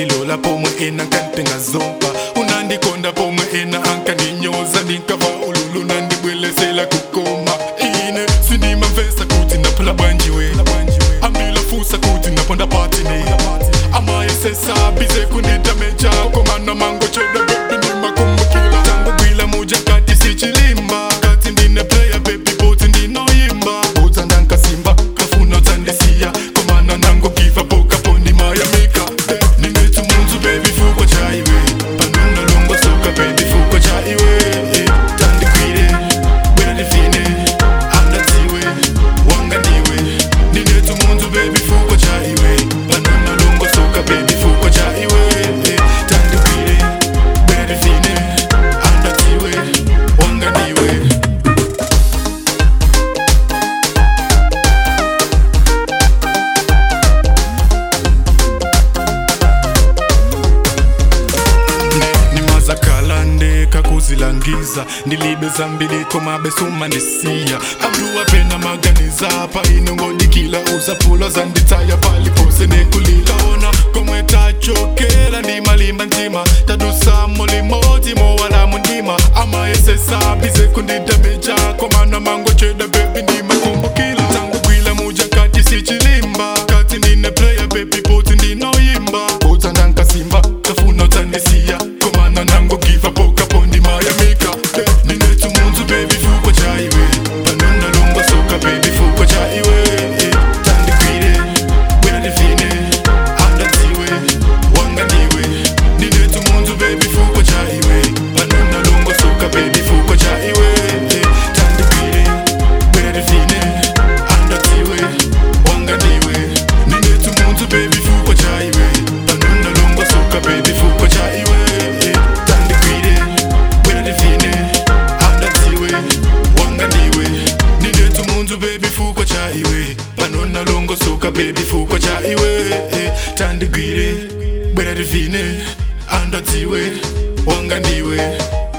unandilola pomwe ena nkantenga zompa unandikonda pomwe ena ankandinyoza ndinkava ululu nandibwelesela kukoma ine sindimamvesa kuti ndaphula bwanjiwe ambila fusa kuti ndaponda patine amayesesa bize kunditameja komana mango cheda bebi ndimakumbukila tangu gwila muja kati sichilimba kati ndine playa bebi boti ndinoyimba budza ndankasimba kafuna tsandisiya komana nango giva poka pondi mayamika ninethu munzu bebi fuko chaiwe panonga longo soka bebi fuko chaiwe tandikwile bwera ndifine andadziwe wanga ndiwe ninethu munzu bebi fuko chaiwe panonga longo soka bebi fuko chaiwe tandikwile bwera ndifine andadziwe wanga ndiwe nimazakhala kakuzilangiza ndilibe zambili komabe sumandisiya abluwa pena maganiza pa inongodikila uzaphulo zanditsaya palipose nekulila ona komwe tachokela ndimalimba ntima tadusamo limodzi mowalamu ndima amayesesabize kundidameja komana mango cheda bebi ndimakumbukila tangu gwila muja kati sichilimba kati ndine playa bebi poti ndinoyimba udza ndankasimba kafuna utsandisiya komana nango giva poka pondi mayamika Eh, ninethu munzu bebi fuko chaiwe panonda longo soka bebi fuko chaiwe Eh, tandikwile bwera ndifine andadziwe wanga ndiwe ninethu munzu bebi fuko chaiwe panonda longo soka bebi fuko chaiwe Eh, tandikwile bwera ndifine andadziwe wanga ndiwe ninethu munzu bebi fuko chaiwe panonda longo soka bebi fuko chaiwe Eh, tandikwile bwera ndifine andadziwe wanga ndiwe ninethu munzu bebi fuko chaiwe panona longo soka bebi fuko chaiwe Eh, tandigwire bwera ndifine andadziwe wanga ndiwe